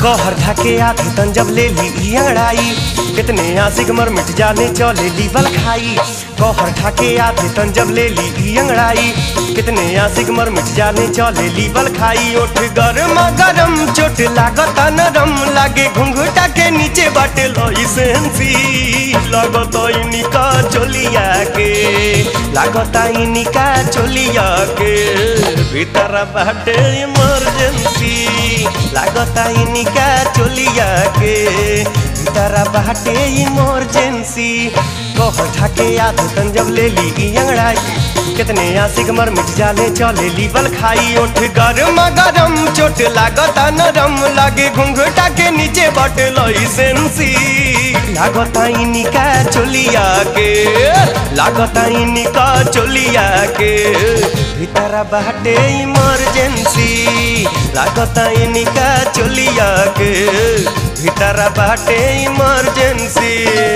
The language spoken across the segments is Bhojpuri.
कहर ढाके आधी तन जब ले ली ई अंगड़ाई कितने आशिक मर मिट जाने चले ली बल खाई कहर ढाके आधी तन जब ले ली ई अंगड़ाई कितने आशिक मर मिट जाने चले ली बल खाई ओठ गरम गरम चोट लागत नरम लागे घुंघटा के नीचे बाटे लई सेंसी लागत इनिका चोलिया के लागत इनिका चोलिया के भीतर बाटे इमरजेंसी लागत इनिका चोलिया के भीतर बाटे इमरजेंसी कहर ढाके आध तन जब ले ली ई अंगड़ाई कितने आशिक मर मिट जाले चले ली बल खाई ओठ गरम गरम चोट लागत नरम लागे घुंघटा के नीचे बट लई सेंसी लागत इनिका चोलिया के लागत इनिका चोलिया के भीतर बाटे इमरजेंसी लागत इनिका चोलिया के भीतर बाटे इमरजेंसी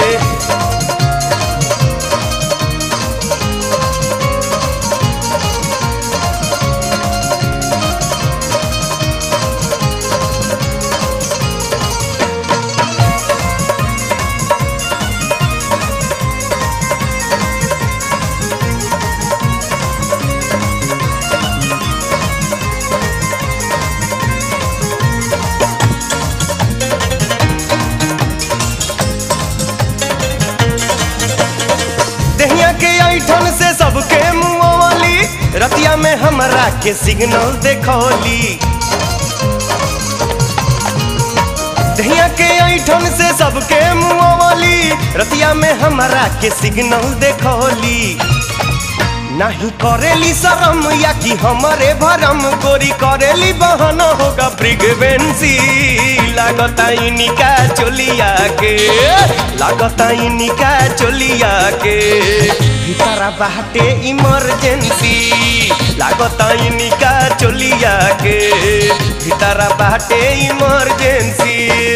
दहिया के ऐठन से सबके मुँह वाली रतिया में हमरा के सिग्नल देखौली दहिया के ऐठन से सबके मुँह वाली रतिया में हमरा के सिग्नल देखौली नहीं करेली शरम या कि हमारे भरम गोरी करेली बहन होगा प्रिगवेंसी लागता इनिका चोलिया के लागता इनिका चोलिया के भीतरा बाटे इमरजेंसी लागता इनिका चोलिया के भीतरा बाटे इमरजेंसी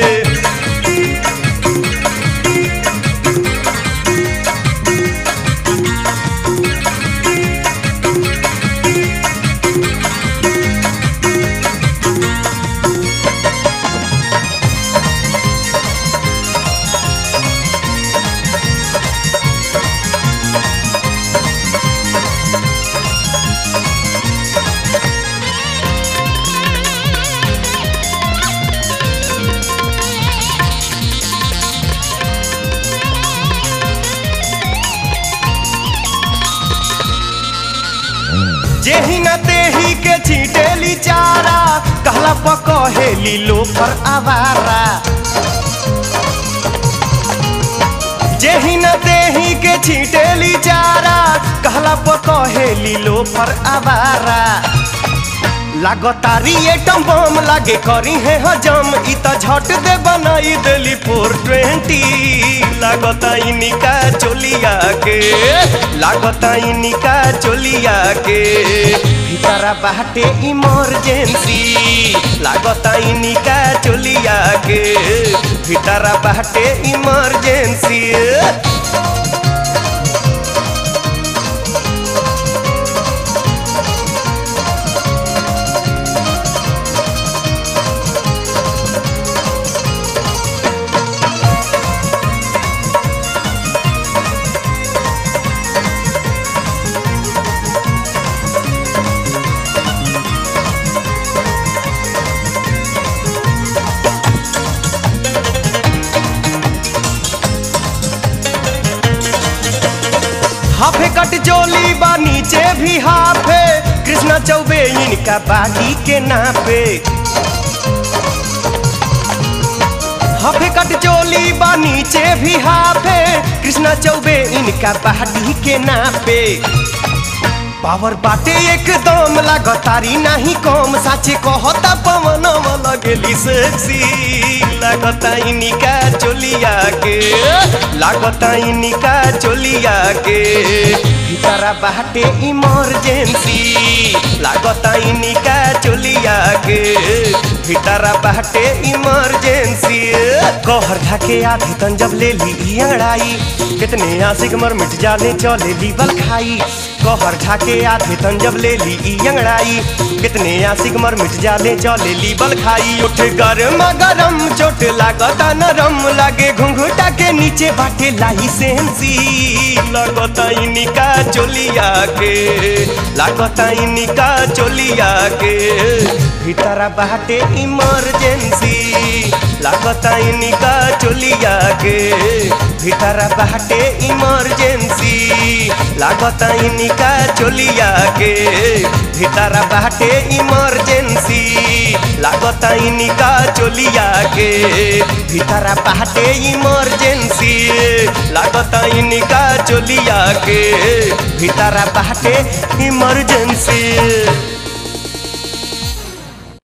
जेही न तेही के छीटेली चारा कहला पकहेली लोफर आवारा जेही न तेही के छीटेली चारा कहला पकहेली लोफर आवारा लागतारी एटम बम लागे करी है हजम इ त झट दे बनाई देली फोर ट्वेंटी लागता इनिका चोलिया के लागता इनिका चोलिया के भीतरा बाटे इमरजेंसी लागता इनिका चोलिया के भीतरा बाटे इमरजेंसी हाफे कट चोली बा नीचे भी हाफे कृष्णा चौबे इनका बागी के नापे हाफे कट चोली बा नीचे भी हाफे कृष्णा चौबे इनका बागी के नापे पावर बाटे एकदम लागतारी नाही कम साचे कहता पवन लगेली सेक्सी लागता इनिका चोलिया के लागता इनिका चोलिया के भीतरा बाटे इमरजेंसी लागता इनिका चोलिया के भीतरा बाटे इमरजेंसी कहर ढाके आधी तन जब ले ली ई अंगड़ाई कितने आशिक मर मिट जाने चले ली बल खाई कहर ठाके आधे तन जब ले ली ई अंगड़ाई कितने आशिक मर मिट जाले चले ली बल खाई उठ गरम गरम चोट लागता नरम लागे घुंघुटा के नीचे बाटे लाई सेंसी लागता इनिका चोलिया के लागता इनिका चोलिया के भीतरा बाटे इमरजेंसी लागता इनिका चोलिया के भीतरा बाटे इमरजेंसी लागता इनिका चोलिया के भीतरा बाटे इमरजेंसी लागता इनिका चोलिया के भीतरा बाटे इमरजेंसी लागता इनिका चोलिया के भीतरा बाटे इमरजेंसी